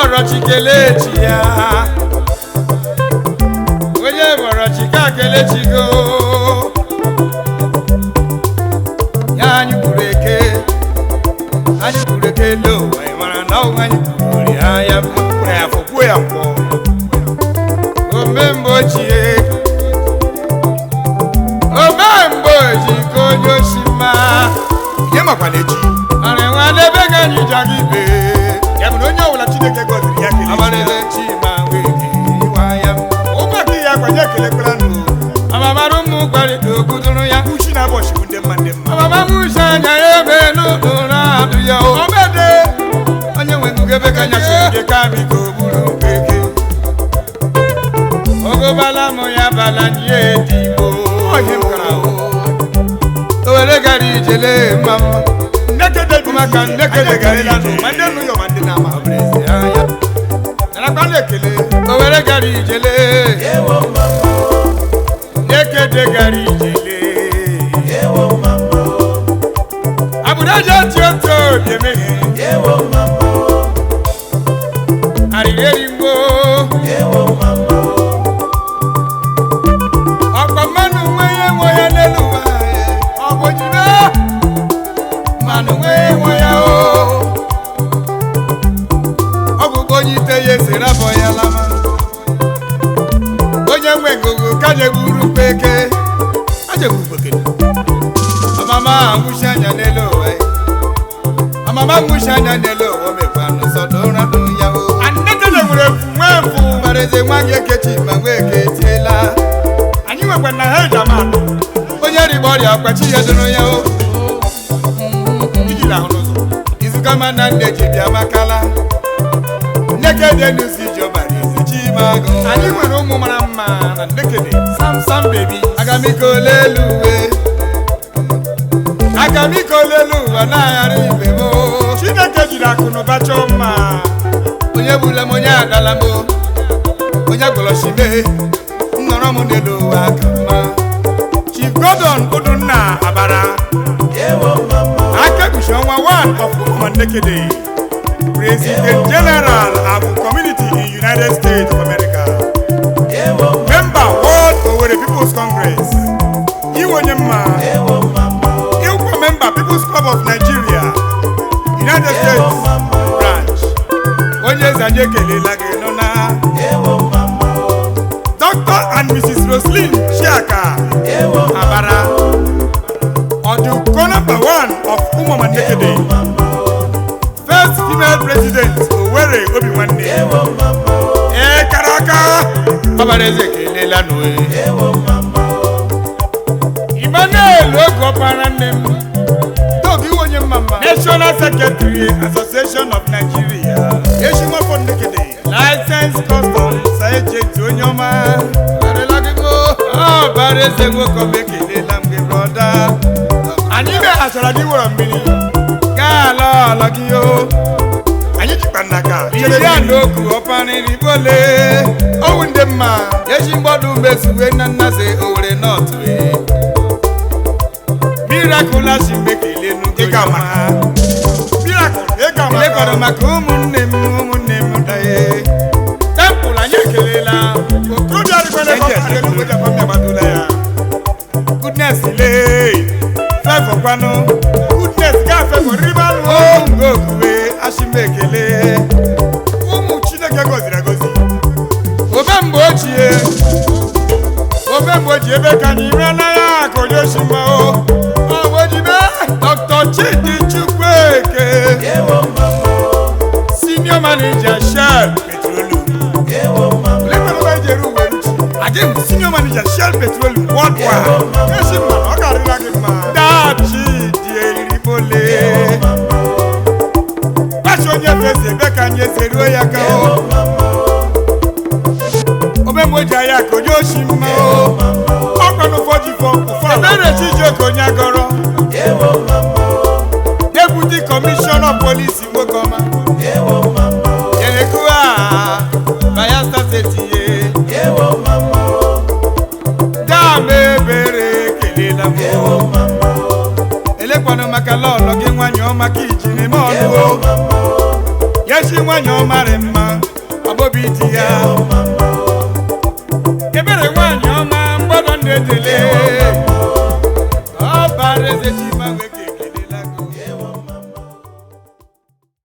bọrọ chi kelee chi ya onye bọrọ chi ka kelee chi go ya anyị gburu eke anyị gburu eke lo anyị mara na ọgwụ anyị gburu ya ya kwuru ya fọkwuo ya mkpọ omemgbe ochie omemgbe oji ka onye osi mma ihe makwa na echi ara nwa n'ebe ga anyị ja gị bee ya bụ na onye ọbụla chineke gọziri ya kelee amarịle chi ma wee iwa ya ụmụ aka ihe akwa nye ekelekwala nụ amamara ụmụ gwarịta okwudoro ya uchi na abọchị bụ ndị mma ndị mma amama nwuchi anya ya ebe n'ụlọ adụ ya o omede onye nwe ngugebe ka nya chiri gị ka biko buru mpeke ogobala mụ ya bala nye digbo Onye m gara ahụ. o were gara ijele mma mma nnekede dị Maka nnekede gara ije. ma ndị nụ ya ma ndị na-ama ọbụrụzi anya narakwa na-ekele o were gara ijele nekede gara ijele abụnaje ti otu obi emeghe arịrịrigbo ọkpa mmanụ nwe ya nwe ya n'elu ụwa ọ bụ jide mmanụ nwe ya nwe ya o ọ bụ onye ite ya esere abọ ya lama onye nwe ngụgụ ka jegburu peke ajegburu pekene ọmama nwụchi anya n'elu ụwa ya ọmama nwụchi anya n'elu ụwa mekwa n'ụsọdụ ụra dụ ya o nnekede nwere efu nwee efu mareze nwa gị ekechi ma nwa eke etiela anyị nwekwa na ha eji ama atụ onye rigba ọrịa ọkpachi ya doro ya o iji ahụ n'ụzọ izuga ma na nne ji bịa makala nnekede nusi ji ọbara ezi chi ma agụ anyị nwere ụmụ mara mma na nnekede samsam bebi agamiko lelu uwe agamiko lelu ụwa na-aghara ibe m o. chineke jiri akụ na ụba chọọ mma onye gbula m onye adala m o. onye gwọrọchime nnọrọ m n'elu ụwa ka mma chief gordon udunna abara akekpuchi ọnwa 1 of ụmụ nnekede president general abu community in united states of america member world owerri people's congress iwenye mma ịwụkwa member people's club of nigeria united states branch onye eze anyị ekelela gị nọ na dr and mrs roslyn chiaka abara ọdụko number one of ụmụoma nnekede first female president owere obi nwanne ee kara aka ọbara eze ekelela n'oe emmanuel oge ọkpara nne m dog iwe onye mma mma national secretary association of nigeria echi nwafọ nnekede license customs agent onye ọma arịla gị mo ọbara eze nwoke ọma ekelela m gị brọda anyị meghachara gị were mmiri gaa ala ala gị o anyị jikwa nnaka iri ya n'ogu ọparịrị bole ọwụ ndị mma eji mgbọdụ mezuwe na nnaze owere nọtụ mirakụla si mekele n'ugo ịga ama miracle ịga ama lekọrọ maka ụmụnne m ụmụnne m daye tempụl anyị ekelela okorobịa adịkwana ebe ọ ga-adị n'ugbo Japan bịagbadula ya goodness lee fevọ kwanụ goodness gafee riba lụọ ogo okuwe ashima ekele ụmụ chineke gọziri agọzi obe mgbe ochie obe mgbe ochie ebe ka anyị rịala ya ka onye oshima o ọgbojibe dr chidi chukwueke senior manager shell petroleum lekwana ebe eji eru uwe uchi adịm senior manager shell petroleum worldwide esi mma na ọ ga-arịla gị mma dachi dị eribole gbachi onye fesi ebe ka anyị esi eruo ya ka o omemgboji anya ka onye oshi mma o ọkwanụ ụfọdụ ifo ụfọ ebere chijioke onye agọrọ deputy commissioner polisi nwoke ọma yenekuwa bayelsa steeti ye dam ebere ekelela m o. elekwanụ maka lọlọ gị nwanyị ọma ka ijiri m ọnụ o yesi nwanyị ọma rị mma obi di ya ebere nwanyị ọma mgbọdọ ndị edele ọ bara eze chi ma wee